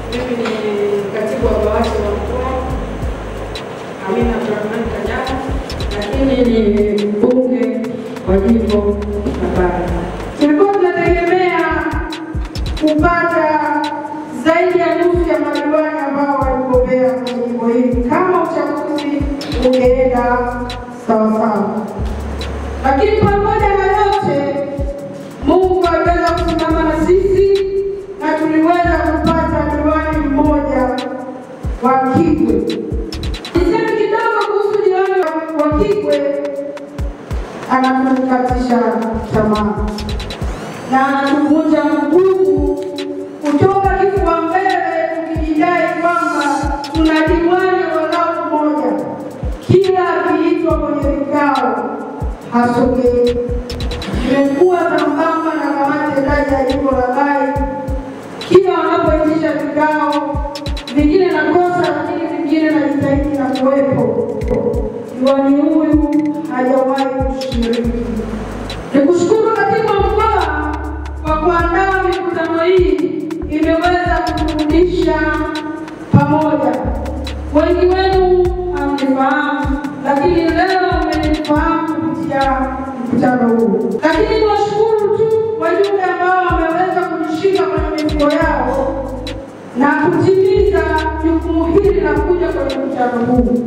Mimi ni katibu wa BAWACHA wa mkoa Amina Abdurahmani Kajala, lakini ni mbunge wa jimbo la Bara. Tulikuwa tunategemea kupata zaidi ya nusu ya madiwani ambao waligombea kwenye jimbo hili kama uchaguzi ungeenda sawasawa, lakini pamoja na yote Mungu aliweza kusimama na sisi na tuliweza kupata diwani mmoja wa Kigwe. Niseme kidogo kuhusu diwani wa- wa Kigwe, anatukatisha tamaa na anatuvunja mguu kutoka kifua mbele, tukijidai kwamba tuna diwani walau mmoja, kila akiitwa kwenye vikao hasogei imekuwa sambamba na kamati tendaji ya jimbo la Bai. Kila wanapoitisha vikao, vingine nakosa, lakini vingine najitahidi na kuwepo. Diwani huyu hajawahi kushiriki. Nikushukuru katibu wa mkoa kwa kuandaa mikutano hii, imeweza kuturudisha pamoja. Wengi wenu hamnifahamu, lakini leo mmenifahamu kupitia mkutano huu. Lakini niwashukuru tu wajumbe ambao wameweza kujishika kwenye mifuko yao na kutimiza jukumu hili la kuja kwenye mkutano huu.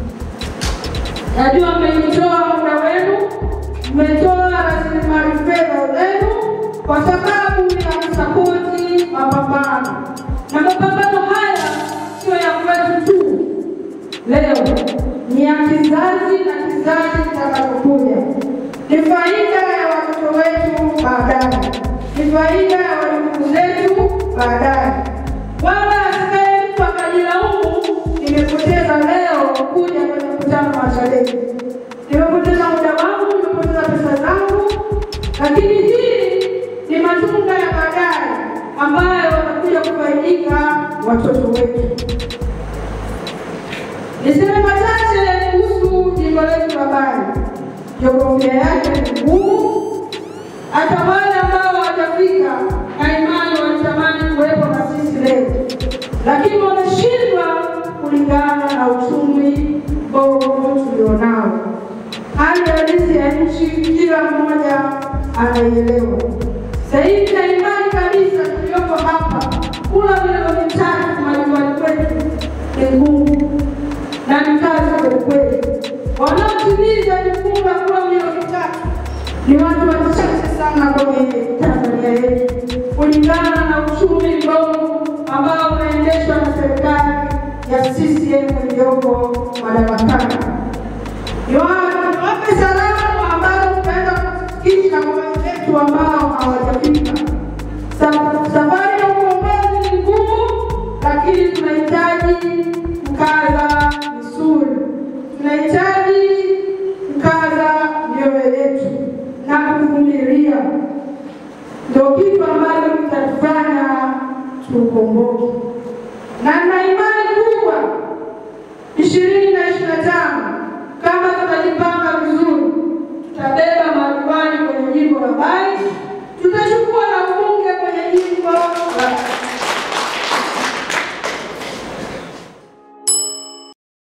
Najua mmeitoa muda wenu, mmetoa rasilimali fedha zenu kwa sababu ya kusapoti mapambano, na mapambano haya sio ya kwetu tu leo, ni ya kizazi na kizazi kitakachokuja. Ni faida ya watoto wetu baadaye, ni faida ya wajukuu zetu baadaye. Wala asikae mtu akajilaumu, nimepoteza leo kuja kwenye mkutano wa Chadema, nimepoteza muda wangu, nimepoteza pesa zangu, lakini hii ni matunda ya baadaye ambayo watakuja kufaidika watoto wetu. Niseme machache kuhusu jimbo letu la Bari. Jiografia yake ni ngumu, hata wale ambao hawajafika na imani walitamani kuwepo na sisi leo, lakini wameshindwa kulingana na uchumi mbovu tulionao. Hali halisi ya nchi kila mmoja anaielewa. Sasa hivi na imani kabisa tulioko hapa, kula milioni mitatu majumbani kwetu ni ngumu na ni kazi kweli kweli. Wanaotimiza jukumu la kula milioni tatu ni watu wachache sana kwenye Tanzania yetu, kulingana na uchumi mbovu ambao unaendeshwa na serikali ya CCM iliyoko madarakani. Niwape salamu ambazo tutaenda kufikisha kwa wenzetu ambao hawajafika. Sa- Safari ya ukombozi ni ngumu, lakini tunahitaji mkaza misuli, tunahitaji mkaza mioyo yetu na kuvumilia, ndio kitu ambacho kitatufanya tukomboke.